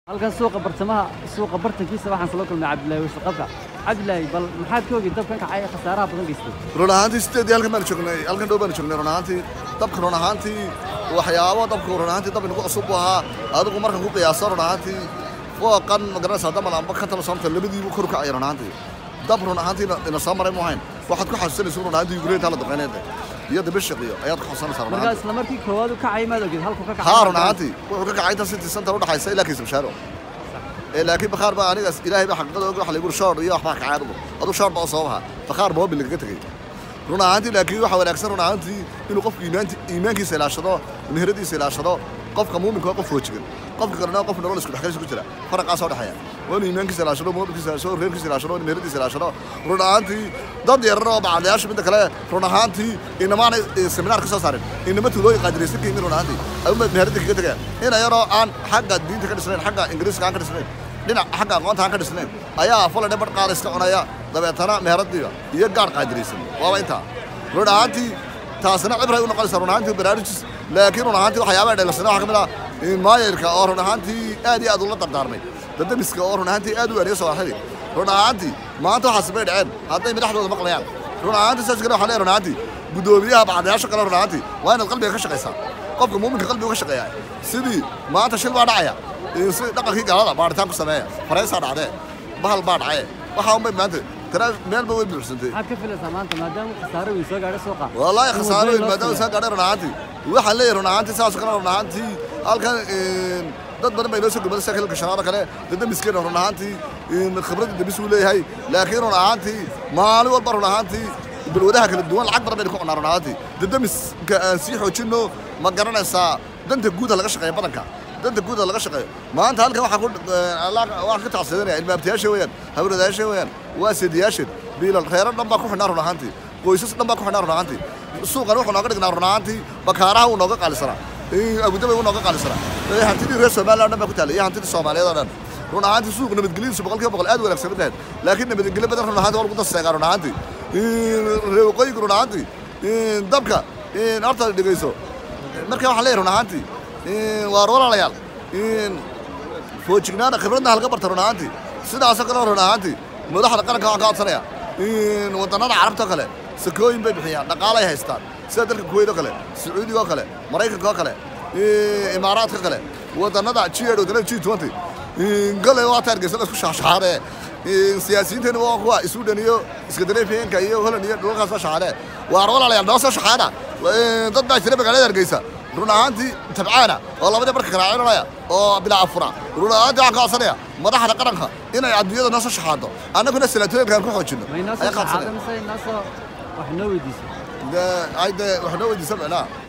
halkan suuqa bartamaha suuqa bartankiisa waxaan kula kulmay cabdilaahi wasaqabka cabdilaahi bal maxaad ka ogi dabkan kacay ee khasaaraha badan geystay run ahaantii sideedii halkan baan joognay halkan dhow baan joognay run ahaantii dabka run ahaantii waxyaabo dabku run ahaantii dab inagu cusub buu ahaa adigu markan ku qiyaaso run ahaantii fooqan ma garanaysaa damal amba ka tala soomta labadiibu kor u kacay run ahaantii dab run ahaantii ina soo maray mu ahayn waxaad ku xasuusanaysa run ahaantii yukrainta la duqeyneeda iyo dabashiqiyo ayaad ku xasuusanaysaa run markaa ahaantii isla markii koowaad u kacay maad ogid halku ka kacay haa run ahaantii wuxuu ka kacay inta city center u dhaxaysa ilaa kiisa bashaaro ee laakiin bakhaar baa anigaas ilaahay baa xaqiiqada og waxa lagu shoor iyo waxbaa kacay adigu adu shoor baa u soo baxa bakhaar moobil lagaga tegay run ahaantii laakiin waxa wanaagsan run ahaantii inuu qofku iimaanti iimaankiisa ilaashado meheradiisa ilaashado qofka muuminka waa qof foojigan qofka kalena qof nolol isku dhexgalisa ku jira faraqaa soo dhexeeya waa inuu iimaankiisa ilaashado moobilkiisa ilaashado reerkiisa ilaashado inuu meheradiisa ilaashado run ahaantii dad yarar oo bacdayaasha midda kale run ahaantii inamaana seminaar ka soo saarin inama tuulooyin qaadiraysan ka yimid run ahaantii ayuma meherada kaga tegaya ina yaroo aan xagga diinta ka dhisnayn xagga ingiriiska aan ka dhisnayn dhinac xagga aqoonta aan ka dhisnayn ayaa fuladhe badh qaada iska cunaya dabeetana meheradiiba iyo gaadh qaadiraysan waaba intaa run ahaantii taasina cibray u noqonaysa run ahaantii baraarujis laakiin run ahaantii waxyaabaha dheelasana waxaa ka mid ah maayarka oo run ahaantii aad iyo aad ula dardaarmay dadamiska oo run ahaantii aad u waaniyo sooxili run ahaantii maanta waxaas bay dhaceen hadday madaxdooda maqlayaan run ahaantii saas kale waxaa leeyahay run ahaantii guddoomiyaha bacdayaasha kale run ahaantii waa inaad qalbiga ka shaqaysaa qofka muuminka qalbiga ka shaqeeya sidii maanta shil baa dhacaya si dhaqankii gaalada baaritaan ku sameeya faraysaa dhacdee bahal baa dhacaye waxaa unbay maanta tara meelba way buuxsantay maxaad ka filaysaa maanta maadaama khasaaro weyn soo gaadhay suuqa والله in خساره wadooyin loo maadaama sameeyo. saa gaadhay run ahaantii waxaan leeyahay run ahaantii saas oo kale run ahaantii halkan dad badan bay noo soo gubada sida hilka shanaada kale dad damiskeen run ahaantii khibrada damis uu leeyahay laakiin run ahaantii maalin walba run ahaantii balwadaha kala duwan lacag badan baynu ku cunaa run ahaantii dad damiska aan sii xoojinno ma garanaysaa danta guuda laga shaqeeya badanka danta guuda laga shaqeeyo maanta halkan waxaa ku waxaan ka tacsidanaya ilmaabtayaasha weeyaan hawladayaasha weeyaan waa seediyaashan biilal reero dhan baa ku xidhnaa run ahaantii qoysas dhan baa ku xidhnaa run ahaantii suuqan wuxuu nooga dhignaa run ahaantii bakaaraha wuu nooga qaalisanaa abudabay wuu nooga qaalisanaa ee hantidii reer somaliland dhan baa ku taallay iyo hantidii soomaaliyeed oo dhan run ahaantii suuq nabadgelyadiisu boqolkiiba boqol aad u wanaagsan mid lahayd laakiin nabadgelyo badan run ahaantii waa lagu daseegaa run ahaantii reer waqooyiga run ahaantii dabka horta dhegeyso marka waxaan leeyahay run ahaantii waa walaalayaal foojignaana khibradna halka barta run ahaantii sidaasoo kale run ahaantii madaxda qaranka waxaan ka codsanaya wadannada carabta oo kale sakooyin bay bixiyaan dhaqaalay haystaan sida dalka kuweyt oo kale sacuudiga oo kale maraykanka oo kale imaaraadka kale wadannada g eight wadannada g twenty gole waa taargeysa la isku shaxshaxaadee siyaasiyiinteena waa kuwa sudan iyo iskandinafiyanka iyo holland iyo dhulalkaas soo shaxaadee waa walaalayaal noo soo shaxaada dad baa jira magaalada hargeysa run ahaantii tabcaana oo labadii marka karaacinanaya oo bilaa afura run ahaantii waxaan ka codsanaya madaxda qaranka inay adduunyada noo soo shaxaado annaguna salaatooyinkaan ku xoojino ma inoo soo ayaa ka saxaada codsanaya mise inoo soo wax noo weydiisay de ay de wax noo weydiisan micnaha